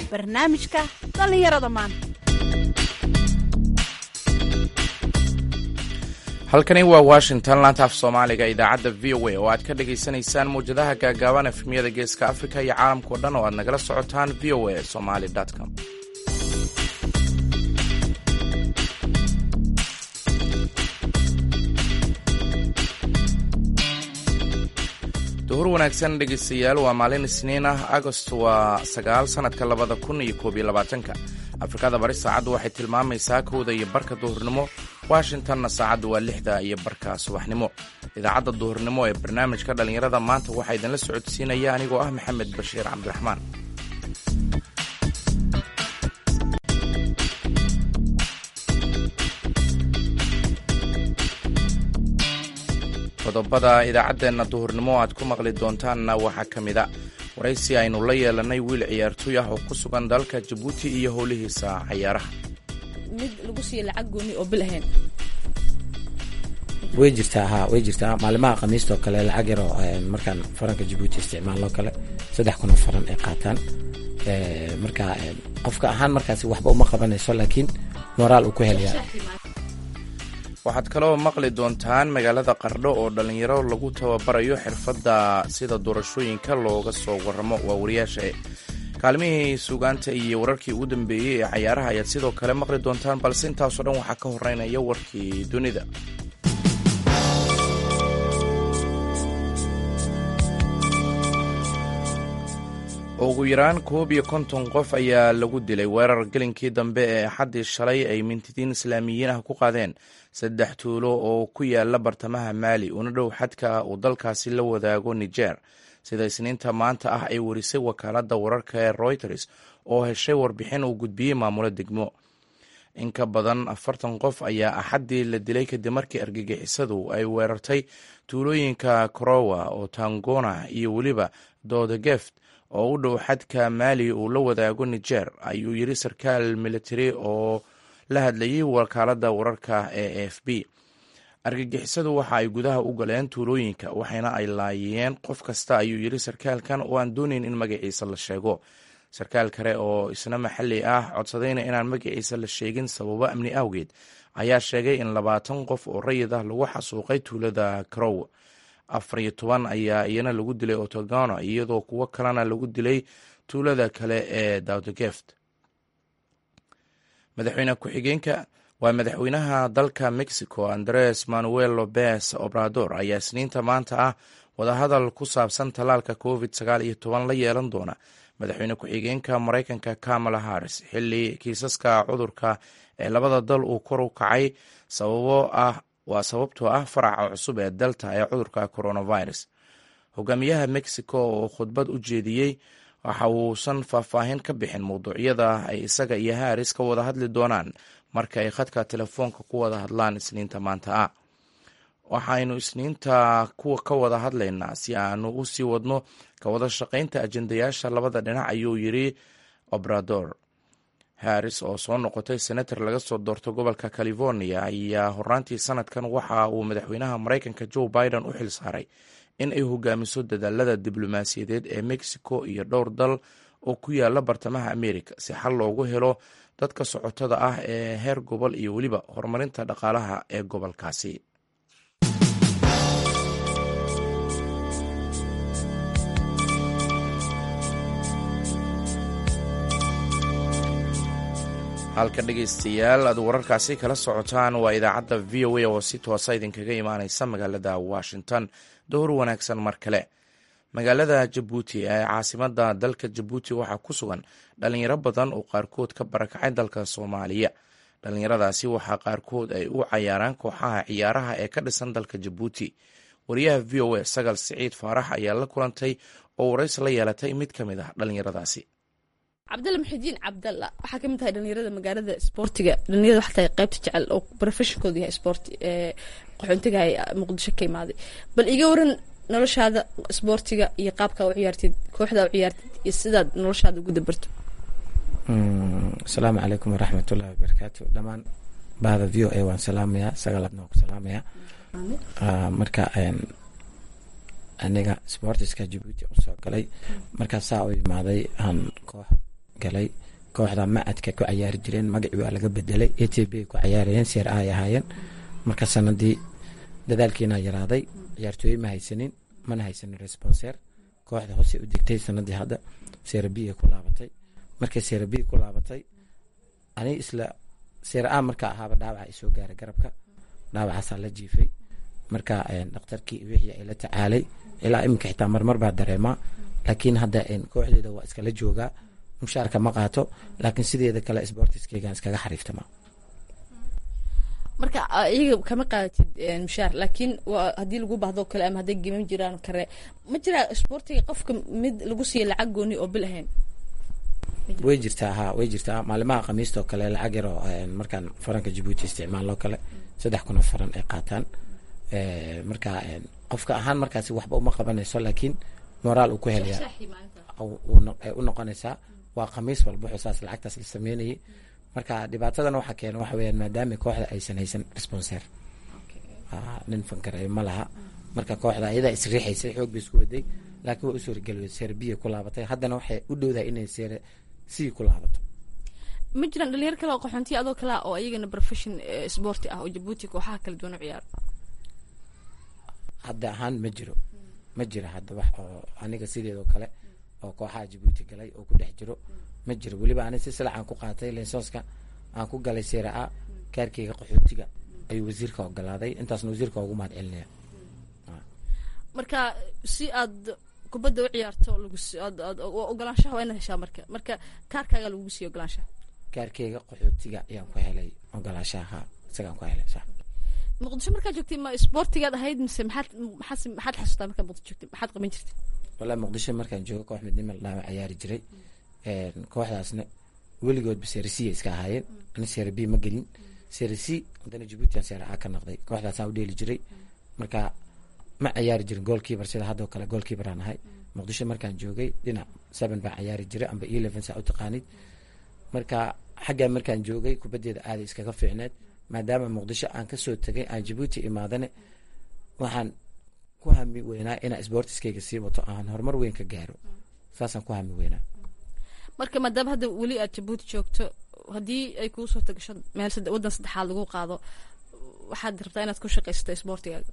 barnaamijka dhallinyarada maanta halkani waa washington laanta af soomaaliga idaacadda v o a oo aad ka dhagaysanaysaan mawjadaha gaagaaban efmiyada geeska afrika iyo caalamkao dhan oo aad nagala socotaan v o a somali com duhur wanaagsan dhegaystayaal waa maalin isniin ah agost waa sagaal sannadka labada kun iyo koob iyo labaatanka afrikada bari saacaddu waxay tilmaamaysaa kowda iyo barka duhurnimo washingtonna saacaddu waa lixda iyo barka subaxnimo idaacadda duhurnimo ee barnaamijka dhallinyarada maanta waxaa idinla socodsiinaya anigoo ah maxamed bashiir cabdiraxmaan qodobada idaacaddeenna duhurnimo aad ku maqli doontaanna waxaa ka mid a waraysi aynu la yeelanay wiil ciyaartooy ah oo ku sugan dalka jabuuti iyo howlihiisa cayaaraha mid lagu siiyo lacag gooni oo bil ahayn way jirtaa ha way jirtaa maalimaha khamiista oo kale lacag yaroo markaan faranka jabuuti isticmaaloo kale saddex kun oo faran ay qaataan marka qofka ahaan markaasi waxba uma qabanayso laakiin moraal uu ku helayaa waxaad kaloo maqli doontaan magaalada qardho oo dhallinyaro lagu tababarayo xirfadda sida doorashooyinka looga soo waramo waa wariyaasha kaalmihii suugaanta iyo wararkii ugu dambeeyey ee cayaaraha ayaad sidoo kale maqli doontaan balse intaasoo dhan waxaa ka horeynaya warkii dunida ugu yaraan koob iyo konton qof ayaa lagu dilay weerar gelinkii dambe ee axaddii shalay ay mintidiin islaamiyiin ah ku qaadeen saddex tuulo oo ku yaala bartamaha maali una dhow xadka uu dalkaasi la wadaago niger sida isniinta maanta ah ay warisay wakaaladda wararka ee reuters oo heshay warbixin uu gudbiyey maamulo degmo in ka badan afartan qof ayaa axaddii la dilay kadib markii argagixisadu ay weerartay tuulooyinka korowa oo tangona iyo weliba dodegeft oo u dhow xadka maali uu la wadaago niger ayuu yiri sarkaal military oo la hadlayay wakaaladda wararka ee a f b argagixisadu waxa ay gudaha u galeen tuulooyinka waxayna ay laayeen qof kasta ayuu yiri sarkaalkan oo aan doonayn in magaciisa la sheego sarkaal kale oo isna maxalli ah codsadayna inaan magaciisa la sheegin sababo amni awgeed ayaa sheegay in labaatan qof oo rayid ah lagu xasuuqay tuulada karow afar iyo toban ayaa iyana lagu dilay otogano iyadoo kuwo kalena lagu dilay tuulada kale ee dawdegeft madaxweyne ku-xigeenka waa madaxweynaha dalka mexico andres manuel lopez obrador ayaa isniinta maanta ah wadahadal ku saabsan tallaalka covid sagaal iyo toban la yeelan doona madaxweyne ku-xigeenka maraykanka kamala harris xilli kiisaska cudurka ee labada dal uu kor u kacay sababo ah waa sababtoo ah faraca cusub ee delta ee cudurka coronavirus hogaamiyaha mexico oo khudbad u jeediyey waxa uusan faahfaahin ka bixin mawduucyada ay isaga iyo haris ka wada hadli doonaan marka ay khadka telefoonka ku wada hadlaan isniinta maanta ah waxaynu isniinta kuwa ka wada hadlaynaa si aanu u sii wadno ka wada shaqaynta ajendayaasha labada dhinac ayuu yiri obrador harris oo soo noqotay senator laga soo doorto gobolka california ayaa horaantii sanadkan waxa uu madaxweynaha maraykanka joe biden u xil saaray in ay hogaamiso dadaalada diblomaasiyadeed ee mexico iyo dhowr dal oo ku yaala bartamaha america si xal loogu helo dadka socotada ah ee heer gobol iyo weliba horumarinta dhaqaalaha ee gobolkaasi halka dhegaystayaal aad wararkaasi kala socotaan waa idaacadda v o a oo si toosa idinkaga imaaneysa magaalada washington dowr wanaagsan mar kale magaalada jabuuti ee caasimada dalka jabuuti waxaa ku sugan dhalinyaro badan oo qaarkood ka barakacay dalka soomaaliya dhalinyaradaasi waxaa qaarkood ay u cayaaraan kooxaha ciyaaraha ee ka dhisan dalka jabuuti wariyaha v o a sagal siciid faarax ayaa la kulantay oo warays la yeelatay mid ka mid ah dhalinyaradaasi cabdalla muxidiin cabdalla waxaa kamid tahay dhalinyarada magaalada isboortiga dhalinyarada waxaa tahay qaybta jecel oo profeshonkoodu yahay sport ee qaxoontiga muqdisho ka imaaday bal iga waran noloshaada isboortiga iyo qaabkaa u ciyaartid kooxdaa u ciyaartid iyo sidaad noloshaada ugu dabarto asalaamu calaykum waraxmatullahi wabarakaatu dhammaan bahda v o a waan salaamayaa sagalaadna waan ku salaamayaa marka aniga sportiska jabuuti usoo galay markaa saa u imaaday aan koox galay kooxda macadka ku cayaari jireen magacii waa laga bedelay a t b ku cayaarayeen seer a ay ahaayeen marka sanadii dadaalkiina yaraaday ciyaartooye ma haysanin mana haysanin responser kooxda hoose u degtay sanadii hadda seera b ku laabatay markay seera b ku laabatay ani isla seera a markaa ahaaba dhaawaca ay soo gaaray garabka dhaawacaasaa la jiifay marka dhakhtarkii wixii ay la tacaalay ilaa iminka xitaa marmar baa dareemaa laakiin hadda kooxdeeda waa iskala joogaa mushaarka ma qaato laakiin sideeda kale sportiskeygan iskaga xariiftama marka iyaga kama qaadatid mushaar laakiin haddii lagu baahdo kale ama hadday geman jiraan kare ma jiraa sportiga qofka mid lagu siiya lacag gooni oo bil ahayn way jirtaa ha way jirtaa maalimaha khamiistoo kale lacag yaroo markaan faranka jabuuti isticmaaloo kale saddex kun oo faran ay qaataan marka qofka ahaan markaasi waxba uma qabanayso laakiin moraal uu ku helaya ay u noqonaysaa waa khamiis walba xusaas lacagtaas la sameynayay marka dhibaatadana waxaa keena waxa weyaan maadaama kooxda aysan haysan responser nin fankaray ma laha marka kooxda ayadaa isriixaysay xoog bay isku waday laakiin waa usoo rigeliway seer biya ku laabatay haddana waxay u dhowdahay inay seer sii ku laabato ma jiraan dhalinyar kale oo qaxoontiya adoo kale oo ayagana profession sporti ah oo jabuuti kooxaha kala duwan u ciyaaro hadda ahaan ma jiro ma jiro hadda wax oo aniga sideedoo kale oo kooxaha jabuuti galay oo ku dhex jiro ma jiro weliba ani si silac aan ku qaatay leysonska aan ku galay seera a kaarkeyga qaxootiga ayuu wasiirka ogolaaday intaasna wasiirka ugu mahad celinaya marka si aad kubadda u ciyaarto ogolaanshaha waa inaad heshaa marka marka kaarkaaga lagugu siiya ogolaanshaha kaarkeyga qaxootiga ayaan ku helay ogolaanshaha isagaan ku helay sax muqdisho markaad joogtay ma sportigaad ahayd mise maxaad maxaad maxaad xasuustaa markaad muqdisho joogtay maxaad qaban jirtay wallahi muqdisho markaan joogo koox midnimo ladhaama ciyaari jiray kooxdaasna weligoodba serisiya iska ahaayeen ani sera b ma gelin serisi haddana jabuutian sera a ka noqday kooxdaasaan u dheeli jiray marka ma ciyaari jirin goolkiibar sida haddoo kale goolkiibaraan ahay muqdisho markaan joogay dhinac seven baan ciyaari jiray amba eleven saa u taqaanid marka xaggaa markaan joogay kubaddeeda aaday iskaga fiicneed maadaama muqdisho aan kasoo tegay aan jabuuti imaadane waxaan ku hami weynaa inaa sportiskeyga sii wato aan horumar weyn ka gaaro saasaan ku hami weynaa marka maadaama hadda weli aad jabuuti joogto haddii ay kuu soo tagasho meel waddan saddexaad lagu qaado waxaad rabtaa inaad ku shaqaysato sportigaaga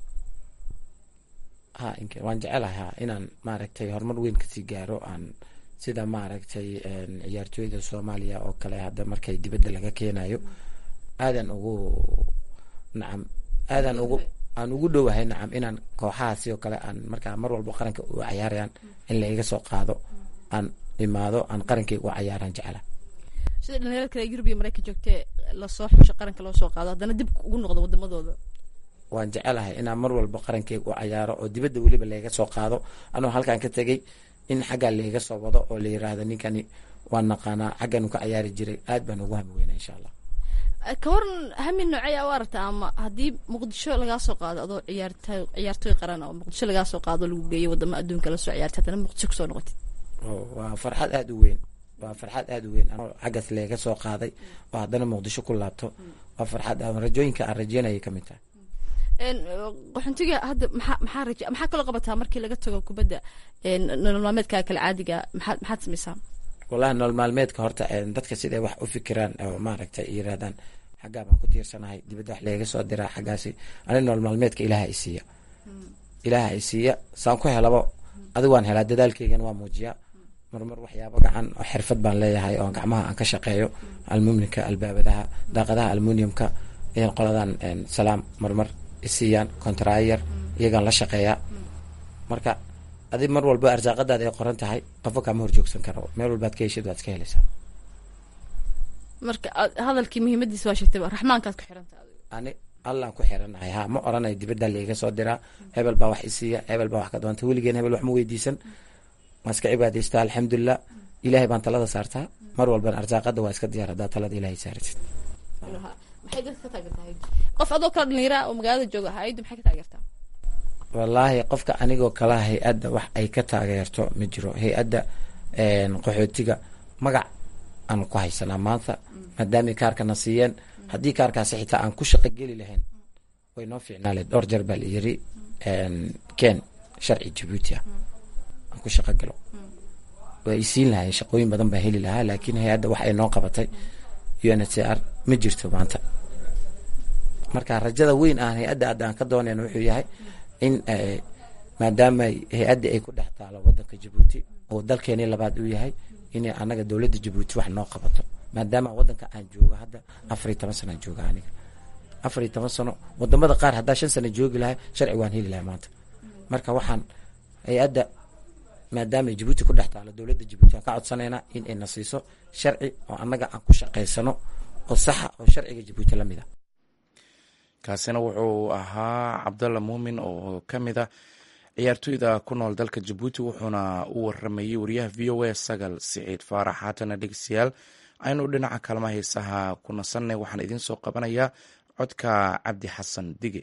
ha ink waan jecelahay ha inaan maaragtay horumar weyn kasii gaaro aan sida maaragtay ciyaartooyda soomaaliya oo kale hadda markay dibadda laga keenayo aadan ugu nacam aadan ugu aan ugu dhowahay nacam inaan kooxahaasi oo kale aan markaa mar walba qaranka u cayaarayaan in la iga soo qaado aan imaado aan qarankayga u cayaaraan jecela sida dhalinyarada kale yurub iyo maraykan joogtee lasoo xusho qaranka loo soo qaado haddana dib ugu noqdo wadamadooda waan jecelahay inaan mar walba qarankeyga u cayaaro oo dibadda weliba layga soo qaado anoo halkaan ka tegay in xaggaa layga soo wado oo la yiraahdo ninkani waan naqaanaa xagganu ka cayaari jiray aad baan ugu hami weynaa insha allah ka waran hamin noocey aa u aragta ama haddii muqdisho lagaa soo qaado adoo ciyaartay ciyaartooy qaran oo muqdisho lagaa soo qaado lagu geeyo wadamo adduunka lasoo ciyaartay haddana muqdisho kusoo noqotid waa farxad aada u weyn waa farxad aada u weyn anoo xaggaas layga soo qaaday oo haddana muqdisho ku laabto waa farxad rajooyinka aan rajeynayay ka mid tahay qaxuntiga hadda maxaa maxaa raja maxaa kaloo qabataa markii laga tago kubadda nolol maalmeedkaa kale caadiga maxaad maxaad samaysaa wallahi nolol maalmeedka horta dadka siday wax u fikiraan oo maaragtay yiraahdaan xaggaa baan ku tiirsanahay dibadda wax layga soo diraa xaggaasi ani nolol maalmeedka ilaaha i siiya ilaaha i siiya saan ku helabo adigu waan helaa dadaalkeygan waa muujiyaa marmar waxyaabo gacan oo xirfad baan leeyahay oo gacmaha aan ka shaqeeyo almuminka albaabadaha daaqadaha almuniumka iyan qoladan salaam marmar isiiyaan contrayar iyagaan la shaqeeyaa marka adi mar walba arsaaqadaada ay qoran tahay qofo kaama horjoogsan karo meel walbaad ka heshid waad iska helaysaa marka hadalkii muhiimadiisa waa sheegtay raxmaankaad ku xiranta ani allaan ku xiranahay ha ma oranayo dibadda laiga soo diraa hebel baa wax isiiya hebel baa wax ka doonta weligeen hebel wax ma weydiisan waan iska cibaadaystaa alxamdulilah ilahay baan talada saartaa mar walbana arsaaqada waa iska diyaar haddaa talada ilahay saaratid maxay dadka ka taageertaa qof adoo kala dhalinyara oo magaalada jooga hayaddu maxay ka taageertaa wallaahi qofka anigoo kala hay-adda wax ay ka taageerto ma jiro hay-adda qaxootiga magac aan ku haysanaa maanta maadaamay kaarkana siiyeen haddii kaarkaasi xitaa aan ku shaqo geli lahayn way noo fiicnaale dhowr jeer baa la yiri ken sharci jabuuti ah aan ku shaqo galo way siin lahayen shaqooyin badan baa heli lahaa laakiin hay-adda wax ay noo qabatay u n h c r ma jirto maanta marka rajada weyn aan hay-adda hadda aan ka doonayna wuxuu yahay in maadaama hay-adda ay ku dhex taalo wadanka jabuuti oo dalkeeni labaad uu yahay inay anaga dowladda jabuuti wax noo qabato maadaama wadanka aan joogo hadda afar iyo toban sano aan jooga aniga afar iyo toban sano wadamada qaar haddaa shan sano joogi lahay sharci waan heli lahay maanta marka waxaan hay-adda maadaama jabuuti ku dhex taalo dowladda jabuuti aan ka codsanaynaa in ay na siiso sharci oo annaga aan ku shaqaysano oo saxa oo sharciga jabuuti la mid a kaasina wuxuu ahaa cabdalla muumin oo ka mid a ciyaartoyda ku nool dalka jabuuti wuxuuna u waramayey wariyaha v o a sagal siciid faarax haatana dhegeystayaal aynu dhinaca kalma heesaha ku nasanay waxaan idiin soo qabanayaa codka cabdi xasan dige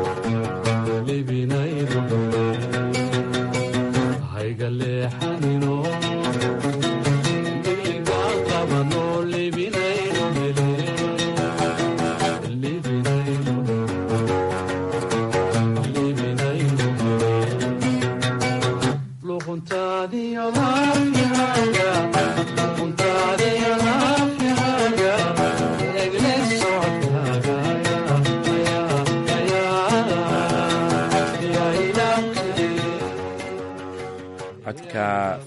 Haiga leexanino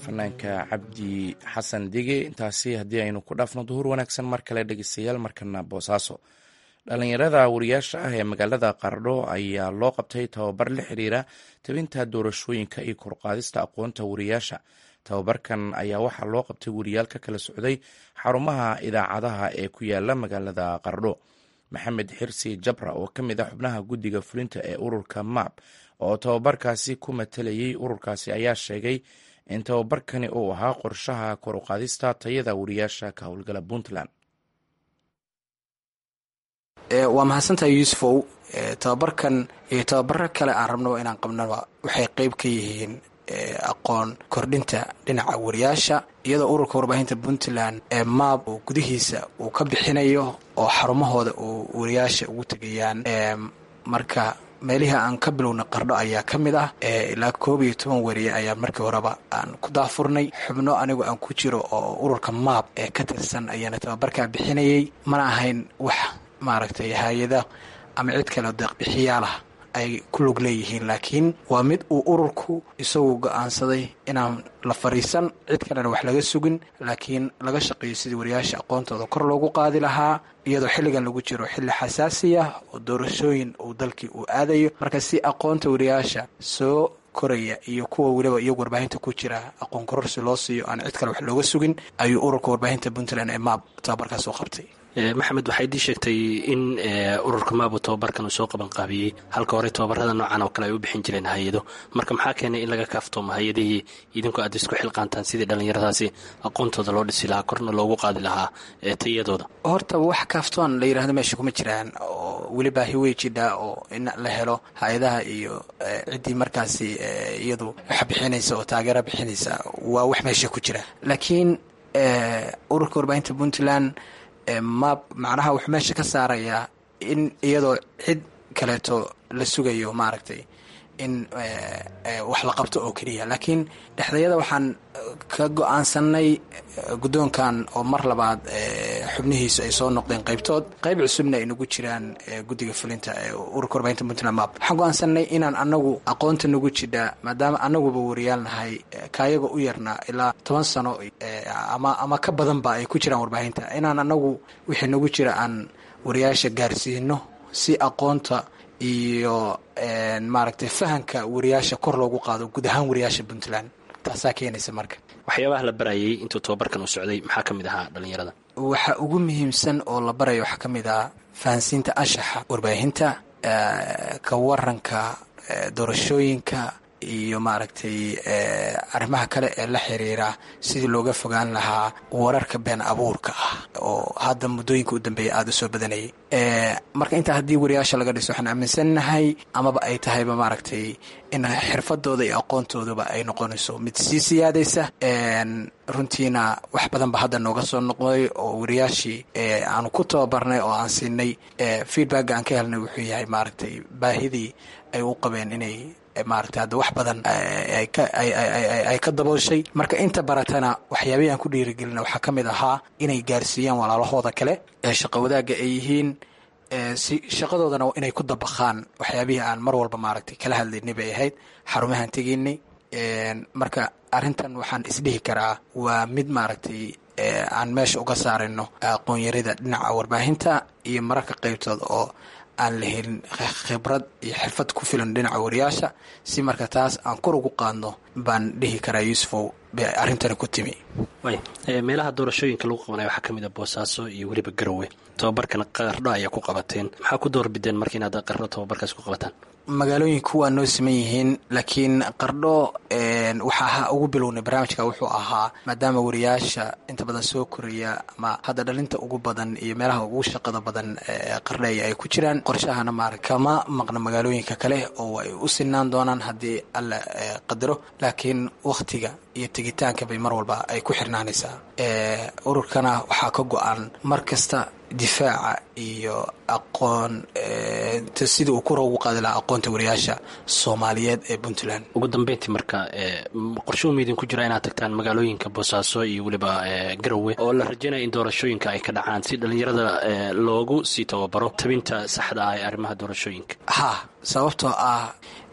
fanaanka cabdi xasan dige intaasi haddii aynu ku dhaafno duhur wanaagsan mar kale dhegeystayaal markana boosaaso dhalinyarada wariyaasha ah ee magaalada qardho ayaa loo qabtay tababar la xiriira tabinta doorashooyinka iyo korqaadista aqoonta wariyaasha tababarkan ayaa waxaa loo qabtay wariyaal ka kala socday xarumaha idaacadaha ee ku yaala magaalada qardho maxamed xirsi jabra oo ka mid ah xubnaha guddiga fulinta ee ururka map oo tababarkaasi ku matalayay ururkaasi ayaa sheegay in tababarkani uu ahaa qorshaha kor u qaadista tayada wariyaasha ka howlgala puntland waa mahadsantahay yuusufow tababarkan iyo tababaro kale aan rabnaba inaan qabnaba waxay qeyb ka yihiin aqoon kordhinta dhinaca wariyaasha iyadoo ururka warbaahinta puntland ee maab uu gudihiisa uu ka bixinayo oo xarumahooda uu wariyaasha ugu tegayaan marka meelihii aan ka bilowna qardho ayaa ka mid ah ilaa koob iyo toban wariye ayaa markii horeba aan ku daafurnay xubno anigu aan ku jiro oo ururka maab ee ka tirsan ayaana tababarkaa bixinayay mana ahayn wax maaragtay hay-ada ama cid kale deeqbixiyaalah ay ku lug leeyihiin laakiin waa mid uu ururku isagu go-aansaday inaan la fariisan cid kalena wax laga sugin laakiin laga shaqeeyo sidii wariyaasha aqoontooda kor loogu qaadi lahaa iyadoo xilligan lagu jiro xilli xasaasiya oo doorashooyin uu dalkii uu aadayo marka si aqoonta wariyaasha soo koraya iyo kuwa weliba iyagu warbaahinta ku jira aqoon kororsi loo siiyo aan cid kale wax looga sugin ayuu ururka warbaahinta puntland ee maab tababarkaas u qabtay maxamed waxay dii sheegtay in ururka maabu tababarkan uu soo qaban qaabiyey halka hore tababarada noocan oo kale ay u bixin jireen hay-ado marka maxaa keenay in laga kaaftoomo hay-adihii idinkoo aad isku xilqaantaan sidii dhallinyaradaasi aqoontooda loo dhisi lahaa korna loogu qaadi lahaa tayadooda horta wax kaaftoon la yidhahdo meesha kuma jiraan oo weliba hiwey jidha oo in la helo hay-adaha iyo ciddii markaasi iyadu wax bixinaysa oo taageera bixinaysa waa wax meesha ku jira laakiin ururka warbaahinta puntland mab macnaha wuxuu meesha ka saarayaa in iyadoo cid kaleeto la sugayo maaragtay in wax la qabto oo keliya laakiin dhexdayada waxaan ka go-aansanay guddoonkan oo mar labaad xubnihiisu ay soo noqdeen qaybtood qayb cusubna ay nagu jiraan guddiga fulinta ee ururka warbaahinta puntland map waxaan go-aansanay inaan anagu aqoonta nagu jidha maadaama anaguba wariyaal nahay kaayaga u yarna ilaa toban sano ama ama ka badanba ay ku jiraan warbaahinta inaan anagu wixii nagu jira aan wariyaasha gaarsiino si aqoonta iyo maaragtay fahanka wariyaasha kor loogu qaado guud ahaan wariyaasha puntland taasaa keenaysa marka waxyaabaha la barayay intuu tababarkan uu socday maxaa ka mid ahaa dhallinyarada waxa ugu muhiimsan oo la barayo waxaa ka mid ah fahansiinta anshaxa warbaahinta ka waranka doorashooyinka iyo maaragtay arrimaha kale ee la xiriira sidii looga fogaan lahaa wararka been abuurka ah oo hadda muddooyinka u dambeeya aada u soo badanayay marka intaa haddii wariyaasha laga dhiso waxaan aaminsannahay amaba ay tahayba maaragtay in xirfadooda iyo aqoontooduba ay noqonayso mid sii siyaadaysa runtiina wax badan ba hadda nooga soo noqday oo wariyaashii aanu ku tababarnay oo aan siinay feedback aan ka helnay wuxuu yahay maaragtay baahidii ay u qabeen inay maaragtay hadda wax badan ay ka dabooshay marka inta baratana waxyaabihii aan ku dhiirigelina waxaa ka mid ahaa inay gaarsiiyaan walaalahooda kale ee shaqo wadaagga ay yihiin si shaqadoodana inay ku dabaqaan waxyaabihii aan mar walba maaragtay kala hadlaynay bay ahayd xarumahaan tegaynay marka arrintan waxaan isdhihi karaa waa mid maaragtay aan meesha uga saarayno aqoonyarida dhinaca warbaahinta iyo mararka qaybtood oo aan la helin khibrad iyo xirfad ku filan dhinaca wariyaasha si marka taas aan kor ugu qaadno baan dhihi karaa yuusufow bay arrintani ku timi meelaha doorashooyinka lagu qabanaya waxaa ka mid a boosaaso iyo weliba garowe tababarkan qardho ayaa ku qabateen maxaa ku doorbideen marka inaad qardho tababarkaas ku qabataan magaalooyinku waa noo siman yihiin laakiin qardho waxaa ugu bilownay barnaamijka wuxuu ahaa maadaama wariyaasha inta badan soo koraya ama hadda dhalinta ugu badan iyo meelaha ugu shaqada badan qardheeya ay ku jiraan qorshahana maara kama maqna magaalooyinka kale oo ay u sinaan doonaan haddii alla qadaro laakiin wakhtiga iyo tegitaanka bay mar walba ay ku xirnaanaysaa ururkana waxaa ka go-an mar kasta difaaca iyo aqoon sidii uu kura ugu qaadi lahaa aqoonta wariyaasha soomaaliyeed ee puntland ugu dambeyntii marka qorshuhuma idinku jira inaad tagtaan magaalooyinka boosaaso iyo weliba garowe oo la rajaynaya in doorashooyinka ay ka dhacaan si dhallinyarada loogu sii tababaro tabinta saxda ah ee arrimaha doorashooyinka ha sababtoo ah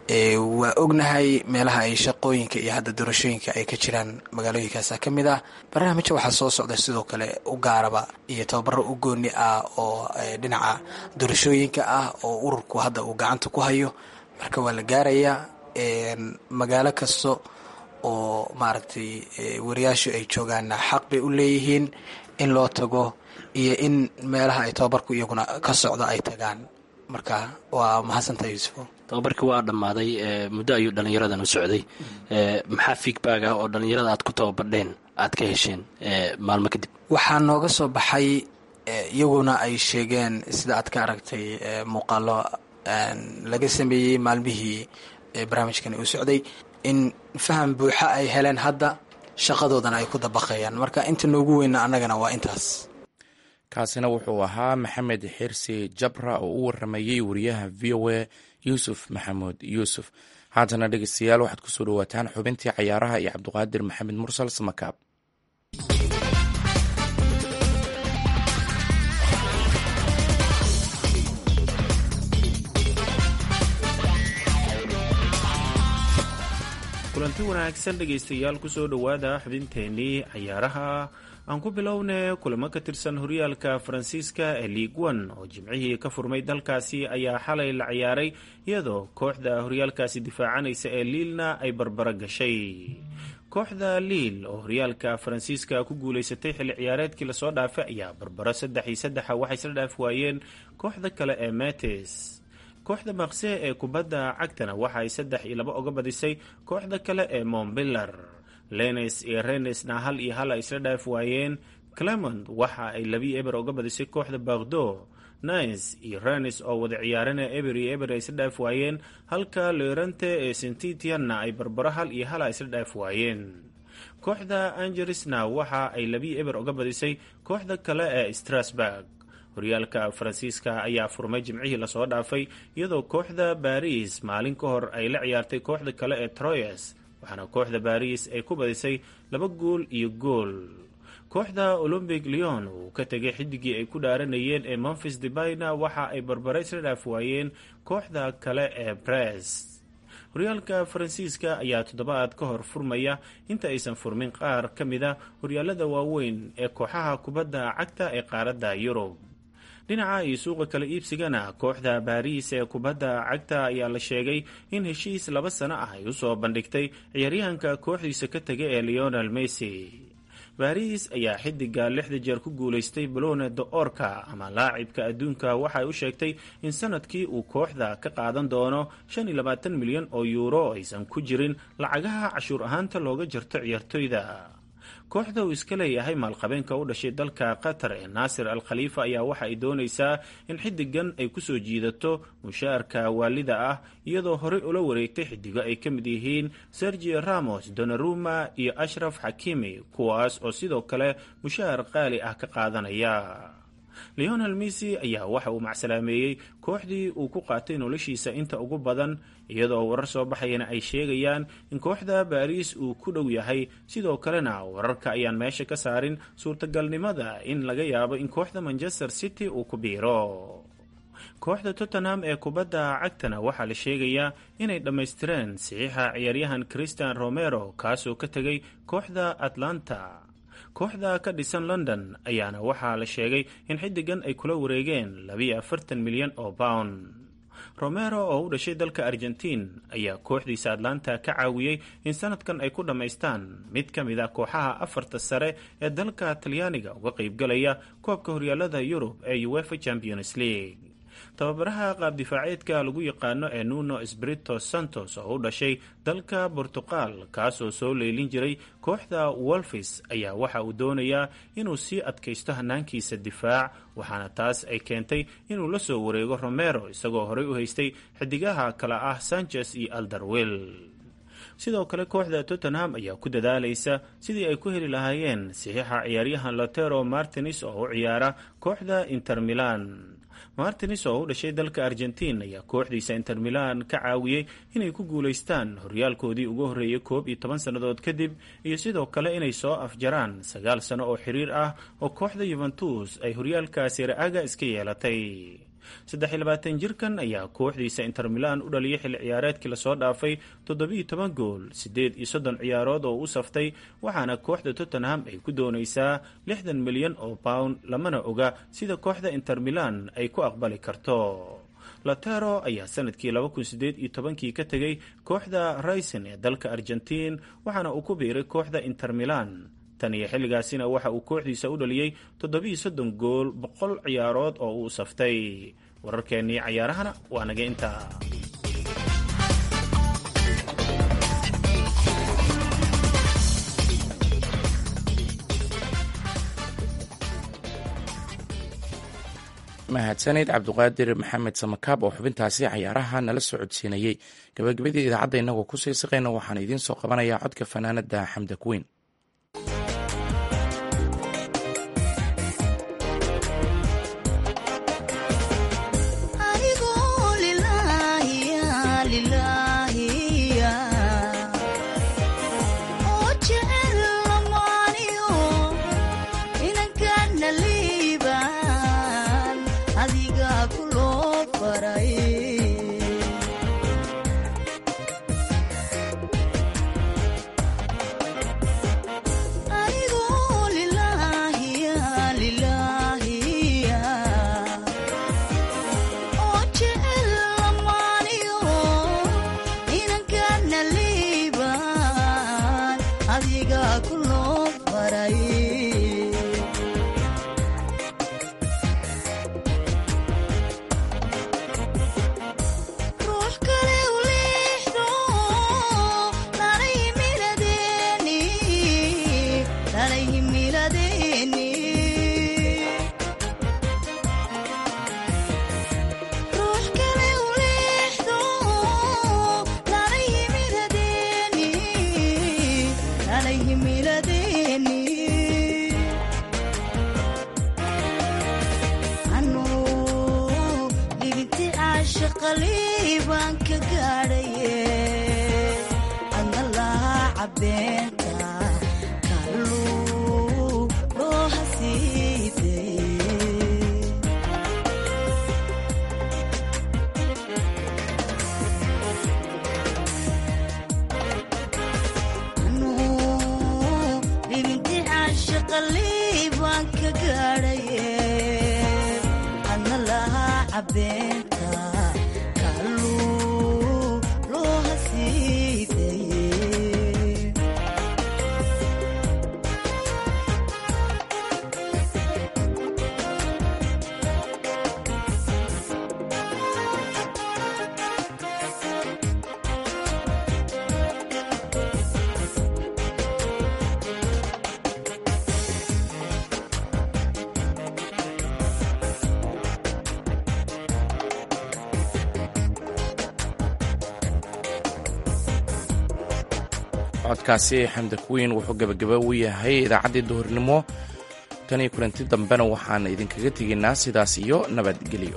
waa ognahay meelaha ay shaqooyinka iyo hadda doorashooyinka ay ka jiraan magaalooyinkaasa ka mid ah barnaamijka waxaa soo socda sidoo kale u gaaraba iyo tababaro u gooni ah oo dhinaca doorashooyinka ah oo ururku hadda uu gacanta ku hayo marka waa la gaarayaa magaalo kasta oo maaragtay wariyaashu ay joogaanna xaq bay u leeyihiin in loo tago iyo in meelaha ay tababarku iyaguna ka socdo ay tagaan marka waa mahadsantaha yuusufo tababarkii waa dhammaaday muddo ayuu dhallinyaradan u socday maxaa feedback ah oo dhallinyarada aad ku tababardheen aad ka hesheen maalmo kadib waxaa nooga soo baxay iyaguna ay sheegeen sida aad ka aragtay muuqaalo laga sameeyey maalmihii barnaamijkani uu socday in faham buuxa ay heleen hadda shaqadoodana ay ku dabaqayaan marka inta noogu weyna annagana waa intaas kaasina wuxuu ahaa maxamed xirsi jabra oo u waramayey wariyaha v o a yuusuf maxamuud yuusuf haatana dhegeystayaal waxaad kusoo dhawaataan xubintii cayaaraha iyo cabdiqaadir maxamed mursal samakaab kulanti wanaagsan dhegaystayaal kusoo dhowaada xubinteennii cayaaraha aan ku bilowne kulamo ka tirsan horyaalka faransiiska ee liig one oo jimcihii ka furmay dalkaasi ayaa xalay la ciyaaray iyadoo kooxda horyaalkaasi difaacanaysa ee liilna ay barbaro gashay kooxda liil oo horyaalka faransiiska ku guulaysatay xilli ciyaareedkii lasoo dhaafay ayaa barbaro saddex iyo saddexa waxay isla dhaaf waayeen kooxda kale ee metes kooxda maqse ee kubadda cagtana waxa ay saddex iyo laba oga badisay kooxda kale ee montbillar lenes iyo renesna hal iyo hal ay isla dhaaf waayeen clement waxa ay labii eber oga badisay kooxda bagdo nines iyo renes oo wada ciyaarana eber iyo eber ay isla dhaaf waayeen halka leorante ee sentitianna ay barbaro hal iyo hal ay isla dhaaf waayeen kooxda angeresna waxa ay labii eber oga badisay kooxda kale ee strasburg horyaalka faransiiska ayaa furmay jimcihii lasoo dhaafay iyadoo kooxda baris maalin ka hor ay la ciyaartay kooxda kale ee troyes waxaana kooxda baris ay ku badisay laba gool iyo gool kooxda olombic leon uu ka tegay xidigii ay ku dhaaranayeen ee memphis debayna waxa ay barbare isla dhaaf waayeen kooxda kale ee brest horyaalka faransiiska ayaa toddobaad ka hor furmaya inta aysan furmin qaar ka mida horyaalada waaweyn ee kooxaha kubadda cagta ee qaaradda yurub dhinaca iyo suuqa kala iibsigana kooxda baariis ee kubadda cagta ayaa la sheegay in heshiis laba sano ah ay usoo bandhigtay ciyaaryahanka kooxdiisa ka tegay ee leonel messi baris ayaa xidiga lixda jeer ku guulaystay balone de orka ama laacibka adduunka waxay u sheegtay in sanadkii uu kooxda ka qaadan doono shan iyo labaatan milyan oo yuuro aysan ku jirin lacagaha cashuur ahaanta looga jarto ciyaartoyda kooxda uu iska leeyahay maalqabeenka u dhashay dalka qatar ee naasir al khaliifa ayaa waxa ay doonaysaa in xidigan ay kusoo jiidato mushaarka waalida ah iyadoo horey ula wareegtay xidigo ay ka mid yihiin sergio ramos donaruma iyo ashraf xakimi kuwaas oo sidoo kale mushaar qaali ah ka qaadanaya leonel messi ayaa waxa uu macsalaameeyey kooxdii uu ku qaatay noloshiisa inta ugu badan iyadoo warar soo baxayana ay sheegayaan in kooxda baariis uu ku dhow yahay sidoo kalena wararka ayaan meesha ka saarin suurtagalnimada in laga yaabo in kooxda manchester city uu ku biiro kooxda tottenham ee kubadda cagtana waxaa la sheegayaa inay dhammaystireen saxiixa ciyaaryahan christian romero kaasoo ka tegay kooxda atlanta kooxda ka dhisan london ayaana waxaa la sheegay in xidigan ay kula wareegeen labiyo afartan milyan oo pound romero oo u dhashay dalka argentiin ayaa kooxdiisa atlanta ka caawiyey in sanadkan ay ku dhammaystaan mid ka mid a kooxaha afarta sare ee dalka talyaaniga uga qaybgalaya koobka horyaalada yurub ee uefa champions league tababaraha qaabdifaaceedka lagu yaqaano ee nuno sbrito santos oo u dhashay dalka bortuqal kaasoo soo leylin jiray kooxda wolfis ayaa waxa uu doonayaa inuu sii adkaysto hanaankiisa difaac waxaana taas ay keentay inuu la soo wareego romero isagoo horey u haystay xidigaha kale ah sanchez iyo aldarwil sidoo kale kooxda tottenham ayaa ku dadaalaysa sidii ay ku heli lahaayeen saxiixa ciyaaryahan lotero martins oo u ciyaara kooxda inter milan martins oo u dhashay dalka argentiin ayaa kooxdiisa inter milan ka caawiyey inay ku guulaystaan horyaalkoodii ugu horreeyay koob iyo toban sannadood kadib iyo sidoo kale inay soo afjaraan sagaal sano oo xiriir ah oo kooxda yuventus ay horyaalka siraaga iska yeelatay saddex-iyo-labaatan jirkan ayaa kooxdiisa inter milan u dhaliyay xilli ciyaareedkii lasoo dhaafay toddobiiyo toban gool siddeed iyo soddon ciyaarood oo u saftay waxaana kooxda tottenham ay ku doonaysaa lixdan milyan oo pound lamana oga sida kooxda inter milan ay ku aqbali karto latero ayaa sanadkii laba kun sideed iyo tobankii ka tegay kooxda rayson ee dalka argentiin waxaana uu ku biiray kooxda inter milan tan iyo xilligaasina waxa uu kooxdiisa u dhaliyey toddobiiyo soddon gool boqol ciyaarood oo uu saftay wararkeennii cayaarahana waa naga intaa mahadsanid cabduqaadir maxamed samakaab oo xubintaasi cayaaraha nala soo codsiinayey gabagabadii idaacadda innagoo ku sii siqayna waxaan idiin soo qabanayaa codka fanaanada xamda kuweyn codkaasi xamda kuweyn wuxuu gebagaba u yahay idaacaddii duhurnimo tan iyo kulanti dambena waxaan idinkaga tegaynaa sidaas iyo nabadgelyo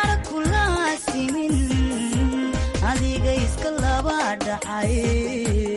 adiga iska laba dhacay